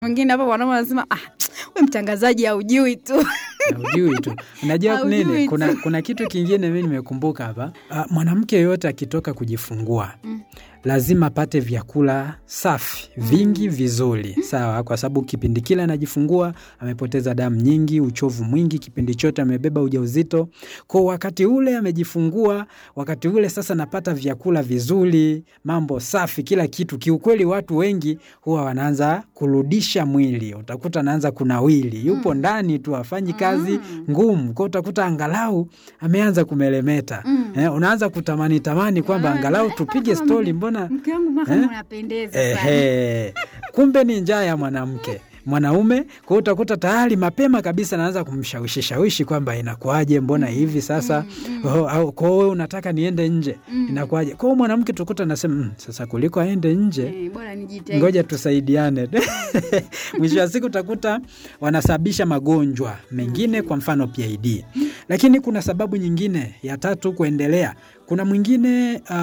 Mwingine hapo wanaume wanasema ah, we mtangazaji haujui tu. Ujui tu. Unajua Haujui nini? tu. Kuna, kuna kitu kingine mi nimekumbuka hapa. Ah, mwanamke yoyote akitoka kujifungua Mm. lazima apate vyakula safi vingi vizuri, sawa, kwa sababu kipindi kile anajifungua amepoteza damu nyingi, uchovu mwingi, kipindi chote amebeba ujauzito. Kwa wakati ule amejifungua, wakati ule sasa napata vyakula vizuri, mambo safi, kila kitu. Kiukweli watu wengi huwa wanaanza kurudisha mwili, utakuta anaanza kunawili, yupo ndani tu afanyi kazi ngumu, kwa utakuta angalau ameanza kumelemeta. Mm. Eh, unaanza kutamani tamani kwamba Ah, angalau eh, tupige mama, stori, mbona Mke wangu maka Eh? unapendeza sana. Ehe. Kumbe ni njaa ya mwanamke mwanaume. Kwa hiyo utakuta tayari mapema kabisa naanza kumshawishi shawishi kwamba inakuaje, mbona hivi sasa, oh, au kwa hiyo unataka niende nje, inakuaje? Kwa hiyo mwanamke tukuta nasema mm, sasa kuliko aende nje Eh, bora nijitahidi. ngoja tusaidiane. Mwisho wa siku utakuta wanasababisha magonjwa mengine, kwa mfano PID. Lakini kuna sababu nyingine ya tatu kuendelea. Kuna mwingine uh,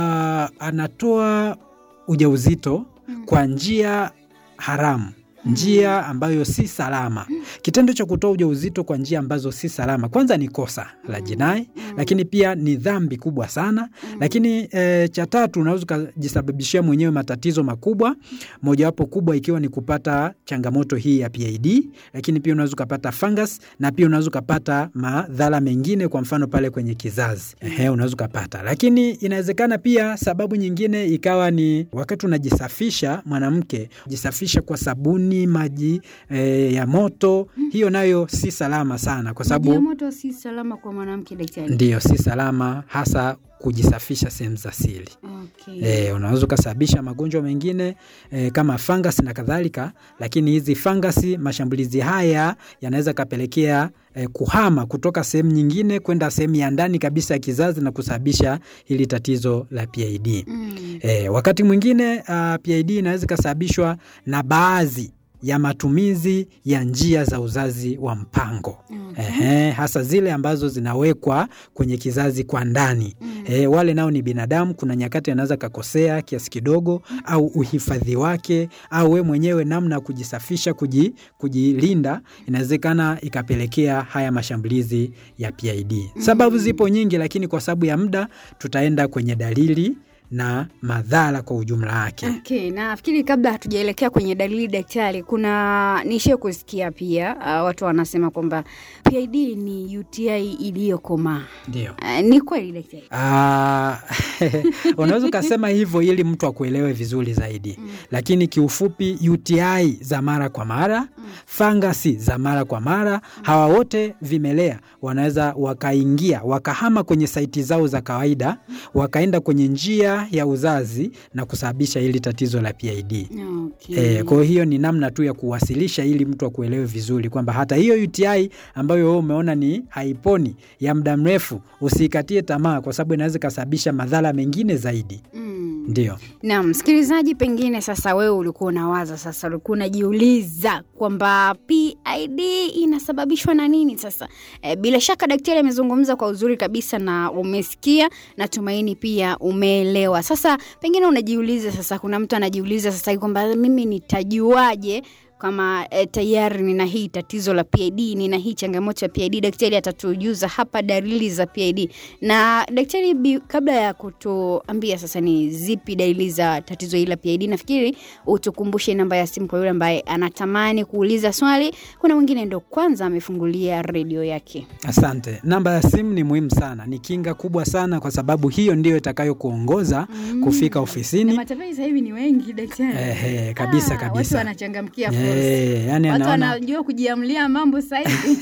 anatoa ujauzito kwa njia haramu njia ambayo si salama. Kitendo cha kutoa ujauzito kwa njia ambazo si salama, kwanza ni kosa la jinai, lakini pia ni dhambi kubwa sana. Lakini e, cha tatu, unaweza ukajisababishia mwenyewe matatizo makubwa, mojawapo kubwa ikiwa ni kupata changamoto hii ya PID, lakini pia unaweza ukapata fungus na pia unaweza ukapata madhara mengine, kwa mfano pale kwenye kizazi ehe, unaweza ukapata. Lakini inawezekana pia sababu nyingine ikawa ni wakati unajisafisha, mwanamke jisafisha kwa sabuni, maji e, ya moto, hiyo nayo si salama sana, kwa Maji ya sababu moto si salama kwa mwanamke daktari. ndiyo si salama, hasa kujisafisha sehemu za siri. Okay. E, unaweza ukasababisha magonjwa mengine e, kama fangasi na kadhalika, lakini hizi fangasi, mashambulizi haya yanaweza kapelekea e, kuhama kutoka sehemu nyingine kwenda sehemu ya ndani kabisa ya kizazi na kusababisha hili tatizo la PID. Mm. E, wakati mwingine uh, PID inaweza ikasababishwa na baadhi ya matumizi ya njia za uzazi wa mpango. Okay. Ehe, hasa zile ambazo zinawekwa kwenye kizazi kwa ndani. E, wale nao ni binadamu. Kuna nyakati anaweza kakosea kiasi kidogo, au uhifadhi wake, au we mwenyewe namna ya kujisafisha, kuji, kujilinda, inawezekana ikapelekea haya mashambulizi ya PID. Sababu zipo nyingi, lakini kwa sababu ya muda tutaenda kwenye dalili na madhara kwa ujumla wake. Okay, nafikiri kabla hatujaelekea kwenye dalili daktari, kuna nishie kusikia pia uh, watu wanasema kwamba PID ni UTI iliyokomaa. Ndio. Uh, ni kweli daktari? Ah, unaweza ukasema hivyo ili mtu akuelewe vizuri zaidi, lakini kiufupi UTI za mara kwa mara, fangasi za mara kwa mara, hawa wote vimelea wanaweza wakaingia wakahama kwenye saiti zao za kawaida, wakaenda kwenye njia ya uzazi na kusababisha hili tatizo la PID. Okay. E, kwa hiyo ni namna tu ya kuwasilisha ili mtu akuelewe vizuri kwamba hata hiyo UTI ambayo wewe umeona ni haiponi ya muda mrefu, usiikatie tamaa, kwa sababu inaweza ikasababisha madhara mengine zaidi. Mm. Ndio. Na msikilizaji, pengine sasa wewe ulikuwa unawaza sasa, ulikuwa unajiuliza kwamba PID inasababishwa na nini sasa? E, bila shaka daktari amezungumza kwa uzuri kabisa na umesikia, natumaini pia umeelewa. Sasa pengine unajiuliza sasa, kuna mtu anajiuliza sasa hivi kwamba mimi nitajuaje kama e, tayari nina hii tatizo la PID, nina hii changamoto ya PID. Daktari atatujuza hapa dalili za PID. Na daktari, bi- kabla ya kutuambia sasa ni zipi dalili za tatizo hili la PID, nafikiri utukumbushe namba ya simu kwa yule ambaye anatamani kuuliza swali. Kuna mwingine ndo kwanza amefungulia redio yake. Asante. Namba ya simu ni muhimu sana, ni kinga kubwa sana, kwa sababu hiyo ndiyo itakayokuongoza kufika Na ofisini. matapeli sasa hivi ni wengi daktari. Ehe, kabisa Ah, Watu kabisa. wanachangamkia fursa. Eh, yani watu anaona wanajua kujiamlia mambo sasa hivi.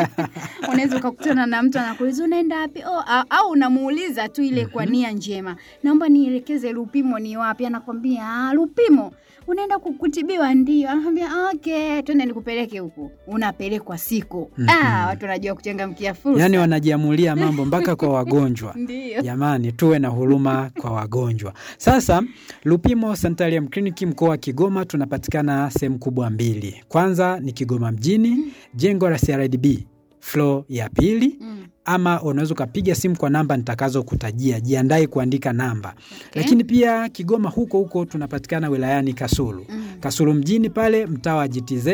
Unaweza ukakutana na mtu anakuuliza unaenda wapi? Oh, a- au unamuuliza tu ile kwa nia njema, naomba nielekeze Lupimo ni wapi? Anakwambia ah, Lupimo unaenda ku- kutibiwa? Ndio. Anakwambia okay, twende nikupeleke huku. Unapelekwa siku. Ah, watu wanajua kuchangamkia fursa. yani wanajiamulia mambo mpaka kwa wagonjwa. ndio. Jamani, tuwe na huruma kwa wagonjwa. Sasa Lupimo Sanitarium Clinic mkoa wa Kigoma tunapatikana sehemu kubwa mbili. Kwanza ni Kigoma mjini, jengo la CRDB floor ya pili Mm. ama unaweza ukapiga simu kwa namba nitakazokutajia. Jiandae kuandika namba. Okay. Lakini pia Kigoma huko huko tunapatikana wilayani Kasulu, Mm. Kasulu mjini pale mtaa wa GTZ